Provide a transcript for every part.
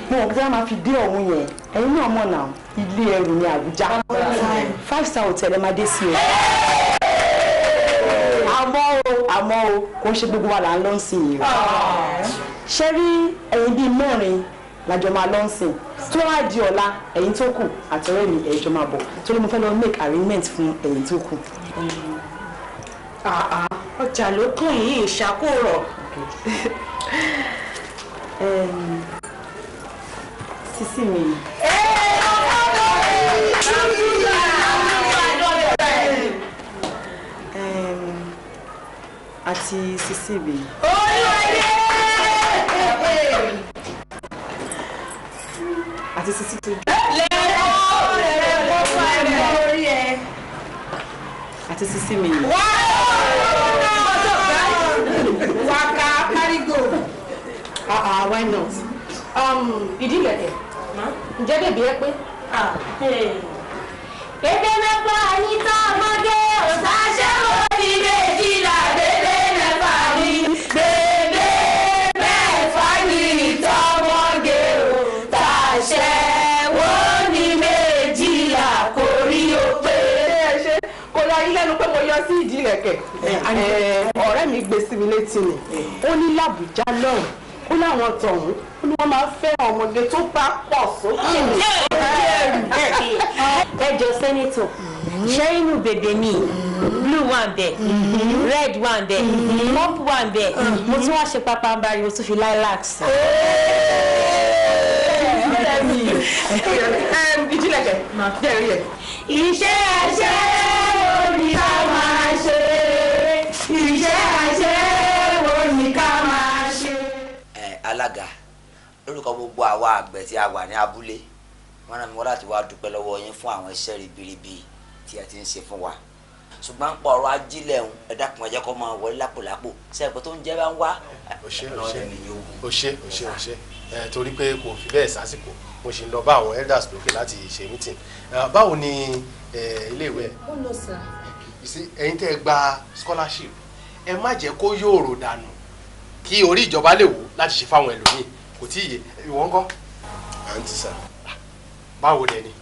mo mọ̀ pé wọ́n máa fi dé ọ̀hún yẹn ẹ̀yin náà mọ̀ náà ilé ẹrù ní Àbújá five star hotel ẹ máa dé sí o àmọ́ o àmọ́ o kò ń ṣe gbogbo wa là ń lọ sìn yìí o ṣe rí ẹ̀yin bíi mẹ́rin lájọ máa lọ sìn tó wá di ọ̀la ẹ̀yin tó kù àtọ̀rẹ́ mi ẹ̀yin jọ máa bọ̀ torí mo fẹ́ lọ make arrangement fún ẹ̀yin tó kù. ọjà ló kàn yìí ìṣàkóòrọ̀. Em, sísí mi. Em, àti sísí mi. àti sísí tó jù. àti sísí mi. waka kárígò. ah ah why not. ìdí ìlẹ̀kẹ̀ ǹjẹ́ bèbí ẹ pé. Bébé mẹ́fà ní tọ́mọdé òṣàṣẹ́wó ní méjìlá bébé mẹ́fà ní. Bébé mẹ́fà ní tọ́mọdé òṣàṣẹ́wó ní méjìlá kò rí o pé. kò lọ yí lẹ́nu pé mo yọ sí ìdí ìlẹ̀kẹ̀ ọ̀rẹ́ mi gbé sí mi létí ni ó ní làbújá náà ó láwọn tọ̀hún ó ní wọ́n máa ń fẹ́ ọmọge tó bá pọ̀ sókè ní. ẹjọ sẹ́nitọ̀ ṣé inú bèbè mi blue wà ń bẹ̀ red wà ń bẹ̀ purple wà ń bẹ̀ mo tún wá ṣe pápá ń bari mo tún fi lilac sí. ìjìnlẹ̀kẹ̀ jẹ́rìí ẹ̀. Iṣẹ́ aṣẹ́wó ni ká máa ṣe. Iṣẹ́ aṣẹ́wó ni ká máa ṣe. ẹ alága lórúkọ gbogbo àwa àgbẹ̀ tí a wà ní abúlé wọn rán mi wá láti wá dúpẹ́ lọ́wọ́ yín fún àwọn iṣẹ́ ribiribi tí ẹ ti ń ṣe fún wa ṣùgbọ́n pọ̀ ọ̀rọ̀ ajílẹ̀ ń ẹ dákun ẹ jẹ́ kó máa wọlé lápòlápò sẹ́ẹ̀pẹ́ tó ń jẹ́ bá ń wá o ṣe o lọ́wọ́ ṣe ẹni yóò wù. o ṣe o ṣe o ṣe ẹ torí pé kò fi bẹ́ẹ̀ sásìkò mo ṣì ń lọ bá àwọn elders lókè láti ṣe meeting Eh, báwo ni eh, iléèwé ẹ ó lọ sà. You see, ẹ̀yin tẹ́ ẹ gba scholarship ẹ má jẹ́ kó yòòrò dànù kí orí ìjọba lè wò láti ṣe fáwọn ẹlòmíì kò tí ì yé ìwọ ńkọ́ àǹtí sà. báwo dẹ ni.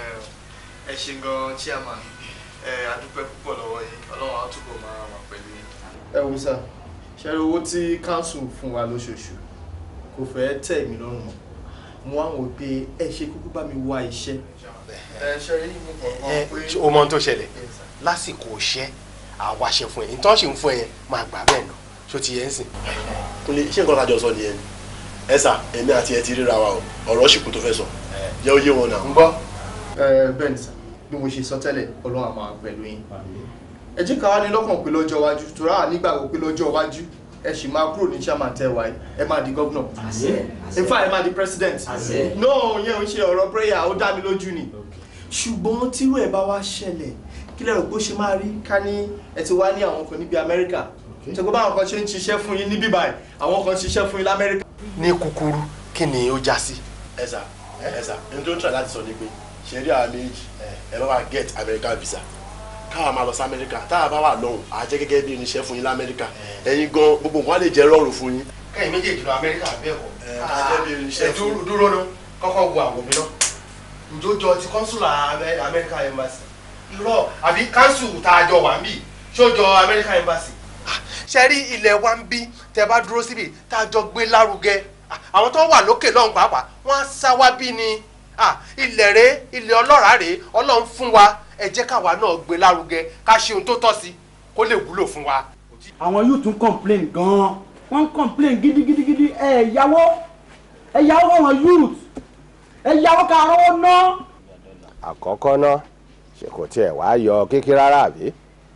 ẹ ṣe gan chairman ẹ adúpẹ́ púpọ̀ lọ́wọ́ yín ọlọ́run á túbọ̀ máa wà pẹ̀lú yín. ẹ wo sà ṣe rí owó tí council fún wa lóṣooṣù kò fẹ́ tẹ̀ mí lọ́rùn mọ́ mo wá wò pé ẹ ṣe kúkú bá mi wá iṣẹ́. ẹ ṣe rí mo kàn ẹ mọ̀ pé. ṣé o mọ ohun tó ṣẹlẹ̀ lásìkò iṣẹ́ àwa ṣe fún ẹ nítorí ṣì ń fún ẹ yẹn máa gbà bẹ́ẹ̀ nà ṣó ti yẹn ń sìn. kúnlé ṣé nǹkan tájọ sọ nìyẹn ẹ sà èmi àti ẹ ti ríra wa o ọ̀rọ̀ ṣìkú tó fẹ́ sọ jẹ́ ó yé wọn náà. ń gbọ́. ẹ bẹ́ẹ̀ ni sà bí mo ṣe sọ tẹ́lẹ̀ ọlọ́run á máa pẹ̀lú yín ẹ jẹ́ ká wá ní lọ́kàn pé lọ́jọ́ iwájú torí àwọn nígbàgbọ́ pé lọ́jọ́ iwájú ẹ sì máa kúrò ní chairman tẹ́wàá ẹ máa di governor in fact ẹ máa di president no yẹn ò ń ṣe ọ̀rọ̀ prayer ó dá mi lójú ni ṣùgbọ́n tírú ẹ̀ bá wá ṣẹlẹ̀ kí lẹ́rù pé ó ṣe máa rí ká ní ẹ ti wá ní àwọn kan níbi amẹ́ríkà ṣùgbọ́n báwọn kan ṣe ń ṣiṣẹ́ fún yín níbí báyìí àwọn kan ṣiṣẹ́ fún yín lamẹ́ríkà. ní kúkúrú kí ni ó já sí. ẹ sà ẹ sà ẹni tó ń try láti sọ ni pé ṣe rí àwọn méjì ẹ bá wa get American visa káwa máa lọ sí Amẹ́ríkà táwa bá wà lọ́hùn á jẹ́ gẹ́gẹ́ bí irinṣẹ́ fún yín lamẹ́ríkà ẹ̀yin gan gbogbo nǹkan á lè jẹ́ rọrùn fún yín. kẹ́yìn méjèèjì lọ amẹ́ríkà bẹ́ẹ̀ kọ́. ká jẹ́ bí irinṣẹ́ ẹ fún dúró dúró ná kọ́kọ́ wo àwọ̀ mi ná. ǹjọ́jọ́ ti kọ́nsùlà amẹ́ríkà embassy. irọ́ àbí kánsù tá a jọ wà ń bì ṣójọ amẹ́ríkà embassy. ṣe rí ilẹ̀ wa ń bí tẹ bá dúró síbi tá a jọ gbé lárugẹ àwọn tó wà lókè lọ́hùn pàápàá wọ́n á sá wá bí ni ilẹ̀ rẹ̀ ilẹ̀ ọlọ́ràá rẹ̀ ọlọ́run fún wa ẹ jẹ́ káwa náà gbé lárugẹ ká ṣe ohun tó tọ́ sí kó lè wúlò fún wa. àwọn youth ń complain gan-an wọ́n ń complain gidigidigidi ẹ yàwó ẹ yàwó àwọn youth ẹ yàwó ká rówó ná. àkọ́kọ́ náà ṣe kò tiẹ̀ wá yọ kékeré rárá àbí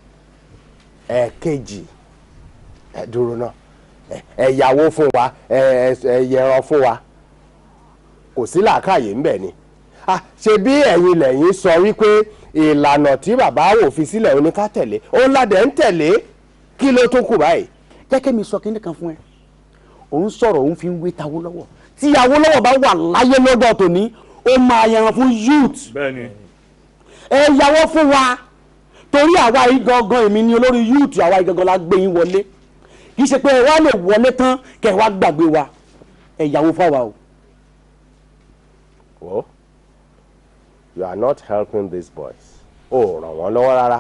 ẹ̀ẹ̀kejì ẹ dúró náà ẹ yàwó fún wa ẹ ẹ yẹran fún wa kò sí làákàyè ńbẹ ni ah ṣe bí ẹ̀yin lẹ́yìn sọ wípé ìlànà tí bàbá wò fi sílẹ̀ ó ní ká tẹ̀lé òun ládẹ̀ ń tẹ̀lé kí ló tún kù báyìí. jẹ́ kí mi sọ kíní kan fún ẹ òun sọ̀rọ̀ òun fi ń wé tawó lọ́wọ́ tí ìyàwó lọ́wọ́ bá wà láyé lọ́dọ̀ tòní ó máa yẹran fún youth bẹ́ẹ̀ni. ẹ yàwó fún wa torí àwa yìí gangan èmi ni olórí youth àwa yìí gangan la gbé yín wọlé kì í ṣe pé ẹ wá lè wọlé tán kẹ ẹ wá gbàgbé wa ẹ yàwó fáwa o wo you are not helping these boys o ràn wọ́n lọ́wọ́ rárá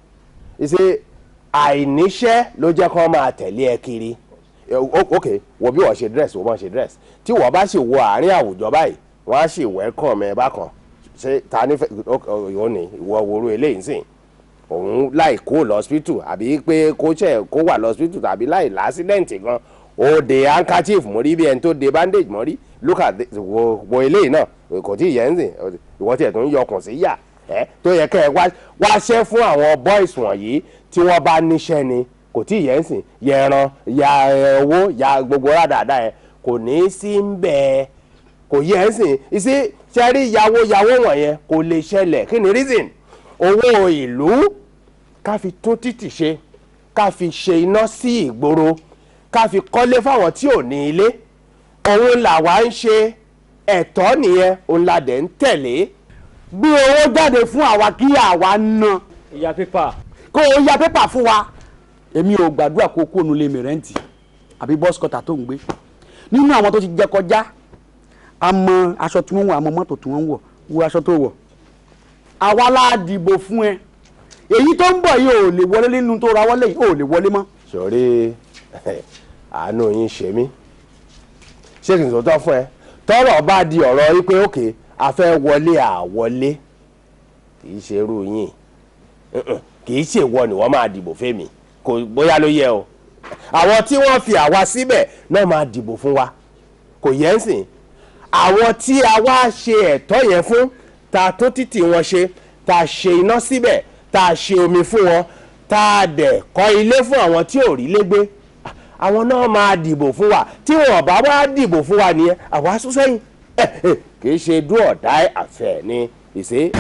ìṣe àìníṣẹ́ ló jẹ́ kó máa tẹ̀lé ẹ kiri Eh, o- ok wo bí wọ́n ṣe dress wo bọ́n ṣe dress tí wọ́n bá sì wo àárín àwùjọ báyìí wọ́n á sì welcome ẹ bákan ṣé ta ní fẹ́ ìwọ ni ìwọ wòrú eléyìí sìn òun láì kó lọ hospital àbí pé kó ṣe kó wà lọ hospital tàbí láì lásídẹ̀ǹtì gan ó de handkerchief mọ́rí bí ẹni tó de bandage mọ́rí look at this wo wo eléyìí náà kò tí ì yẹn ń sìn ìwọ tiẹ̀ tó ń yọkùn sí yà ẹ́ tó yẹ kẹ́ ẹ wá wáṣẹ́ fún àwọn boys wọ̀nyí tí wọ́n bá níṣẹ́ ni kò tí ì yẹn ń sìn yẹ ẹran ya ẹ, owó ya gbogbo rádàdà ẹ kò ní í sí ń bẹ́ẹ̀ kò yẹ ẹ́ sìn ìsí sẹ́rí yàwó yàwó wọ̀nyẹn kò lè ṣẹlẹ̀ kí ni reason owó ìlú ká fi tún títì ṣe ká fi ṣe iná sí ìgboro ká fi kọ́lé fáwọn tí ò ní ilé òun làwa ń ṣe ẹ̀tọ́ nìyẹn òun la dẹ̀ ń tẹ̀lé gbé owó jáde fún àwa kí àwa ná ìyá pépà kó o ya pépà fún wa èmi ò gbàdúrà kó o kó nu lé mi rẹ́ǹtì àbí bọ́sikọ́tà tó ń gbé nínú àwọn tó ti jẹ kọjá a mọ aṣọ tí wọ́n wọ̀ a mọ mọ́tò tí wọ́n wọ̀ wo aṣọ tó wọ̀ àwa la dìbò fún ẹ èyí tó ń bọ̀ yìí ò lè wọlé nínú tó ra wọlé yìí ò lè wọlé mọ́. sọ̀rí àánú yín ṣe mí ṣé kì í sọ tán fún ẹ tọ́rọ̀ bá di ọ̀rọ̀ yìí pé òkè a fẹ́ wọlé àwọlé kì í ṣe irú yín Mm-mm. kì í ṣe ìwọ ni wọ́n máa dìbò fẹ́mi kò bóyá ló yẹ o àwọn tí wọ́n fi àwa síbẹ̀ náà máa dìbò fún wa kò yẹ ń sìn àwọn tí a wá ṣe ẹ̀tọ́ yẹn fún ta tó títì wọn ṣe ta ṣe iná síbẹ̀ ta ṣe omi fún wọn ta dẹ̀ kọ́ ilé fún àwọn tí ò rí lé gbé àwọn náà máa dìbò fún wa tí wọn bá wá dìbò fún wa nìyẹn àwa sún sẹ́yìn Eh, eh, kì í ṣe do or die affair ni ìṣe.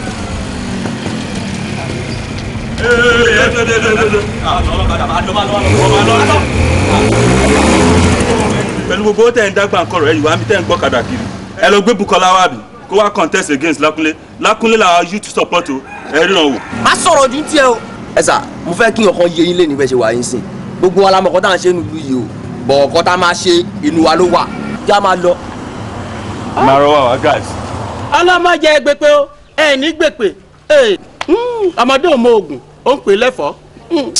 pẹ̀lú gbogbo tẹ̀ ń dágbà ńkọ̀rọ̀ ẹ̀ ìwà mi tẹ̀ ń gbọ́ kàdà kiri ẹ lọ gbé Bukola wá bí kó wá contest against Lákúnlé Lákúnlé làwọn youth support o ẹ ríran wò. má sọ̀rọ̀ ju tiẹ̀ o. ẹ sà mo fẹ́ kí nǹkan yé yín lé níbẹ̀ ṣe wà yín sìn gbogbo wa la mọ̀ kọ́ tá à ń ṣe nílùú yìí o bọ̀ ọ̀kọ́ tá a máa ṣe inú wa ló wà já máa lọ. máa rọ wá wá guys. ọlọ́mọdé gbèpè o ẹ ní gbèpè ẹ ọmọdé ò mọ oògùn ó ń pè lẹ́fọ̀ọ́. Mm.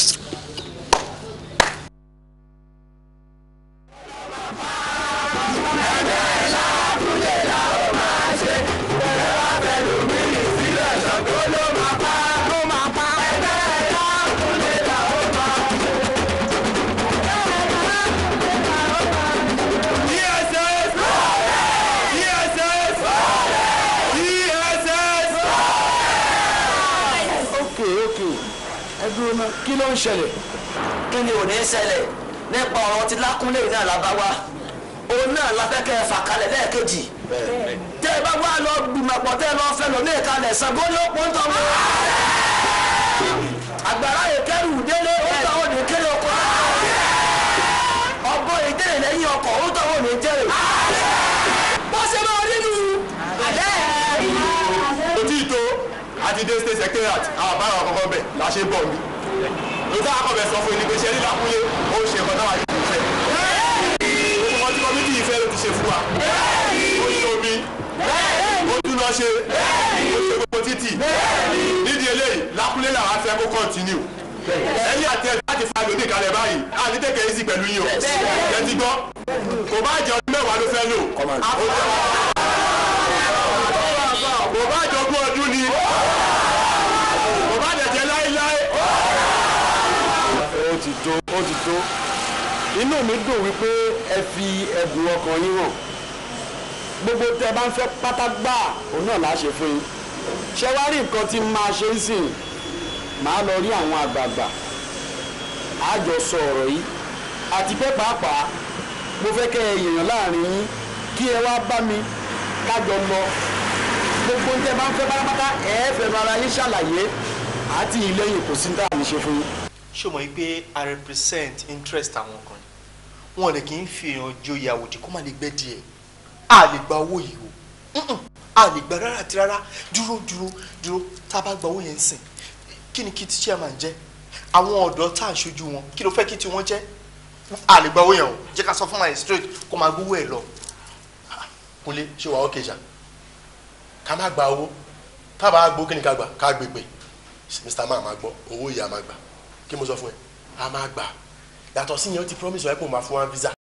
ok ok ẹ dúró náà kí ló ń ṣẹlẹ̀. kí ni ò ní ṣẹlẹ̀ nípa ọ̀rọ̀ tí Lákúnlé náà la bá wa òun náà la fẹ́ kẹ́ ẹ fà kalẹ̀ lẹ́ẹ̀kejì tẹ́ ẹ bá wà lọ gbìmọ̀pọ̀ tẹ́ ẹ lọ fẹ́ lọ ní ìkalẹ̀ Ṣàngó ló pọ̀ ń tọ́ mọ́. àgbàrá yìí kẹrù délé ó tọ́ ò ní kéré oko. ọgbọ́n ìdílé lẹ́yìn ọkọ̀ ó tọ́ ò ní jẹ́rè. bó ṣe máa rí nù. ojú ìtò àti dé state secretariat àwọn àbára àkọ́kọ́ bẹ̀ la ṣe ń bọ̀ mí. lóòótọ́ àkọ́bẹ̀ sọ fún yín ní pé ṣe rí Lákúnlé ó ṣe nǹkan náà yìí fẹ́. gbogbo wọn tí kọ́mítì yìí fẹ́ ló ti ṣe fún wa. ó ṣe omi ó tún lọ ṣe ó ṣe gbogbo títì. nídìí eléyìí Lákúnlé làwọn afẹ́ kó kọ́ntínú. ẹ̀yìn àti ẹ̀ láti fa lòdì kalẹ̀ báyìí a ní tẹ̀kẹ̀ yìí sí pẹ̀lú yín o. ẹ ti gbọ́ kò bá jẹ ọdún mẹ́wàá ló fẹ́ lò. kò bá jọ ogún ọdún ni kò bá dẹ̀ jẹ́ láéláé. ó ti tó ó ti tó inú mi dùn wípé ẹ fi ẹ̀bùn ọkàn yín hàn gbogbo tẹ bá ń fẹ́ pátá gbà òun náà láṣẹ fún yín ṣé wá rí nǹkan tí máa ṣe ń sìn máa lọ rí àwọn àgbààgbà á jọ sọ ọ̀rọ̀ yìí àti pé pàápàá mo fẹ́ kẹ́ ẹ yèèyàn láàrin yín kí ẹ wá bá mi kájọ lọ gbogbo tẹ bá ń fẹ́ pátápátá ẹ fẹ́ ara yín ṣàlàyé àti ìlẹ́yìn kò sí ní tàbí ṣe fún yín. ṣé o mọ̀ pé i represent interest àwọn kan wọn lè kí n fi èèyàn joyè àwòdì kó má lè gbẹ́ díẹ̀ a lè gba owó yìí o Mm-mm. a lè gba rárá àti rárá dúró dúró dúró tá a bá gba owó yẹn sìn kí ni kí ti chairman jẹ́ àwọn ọ̀dọ́ tá à ń ṣojú wọn kí ló fẹ́ kí tiwọn jẹ́ a lè gba owó yẹn o jẹ́ ká sọ fún my straight kó máa gbówó ẹ̀ lọ kúnlé ṣé wàá ókè ṣá ká má gba owó tábà gbó kí ni ká gbà ká gbé pé mr man máa gbọ́ owó yìí a máa gbà kí mo sọ fún ẹ a máa gbà yàtọ̀ sí yẹn ó ti promise wa pé òun máa fún wa visa